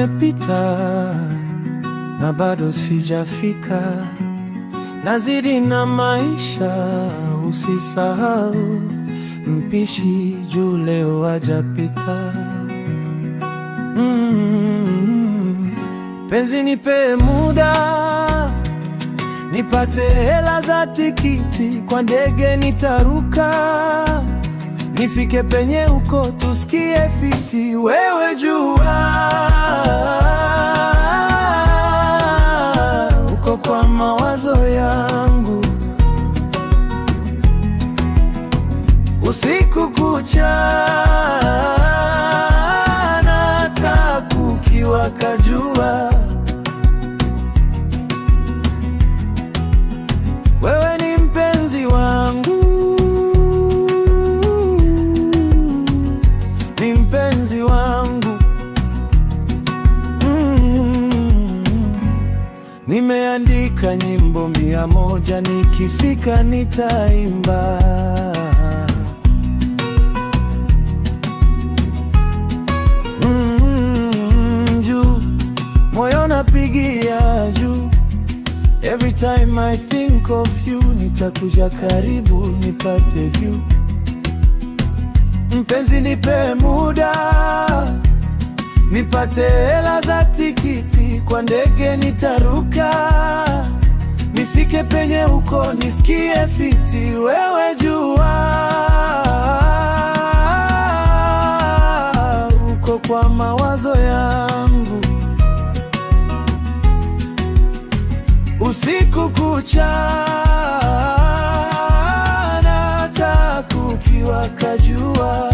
yamepita na bado sijafika, nazidi na maisha. Usisahau mpishi juu leo hajapika. Mm, penzi nipe muda nipate hela za tikiti, kwa ndege nitaruka, nifike penye uko tusikie fiti. Wewe jua uko kwa mawazo yangu usiku kucha, nata kukiwaka jua Wewe ni mpenzi wangu, ni mpenzi wangu mm. Nimeandika nyimbo mia moja, nikifika nitaimba. Mm, juu moyo napigia juu Every time I think of you, nitakuja karibu nipate view. Mpenzi nipe muda, nipate hela za tikiti, kwa ndege nitaruka, nifike penye uko nisikie fiti. Wewe jua uko kwa mawazo yangu usiku kucha, nata kukiwaka jua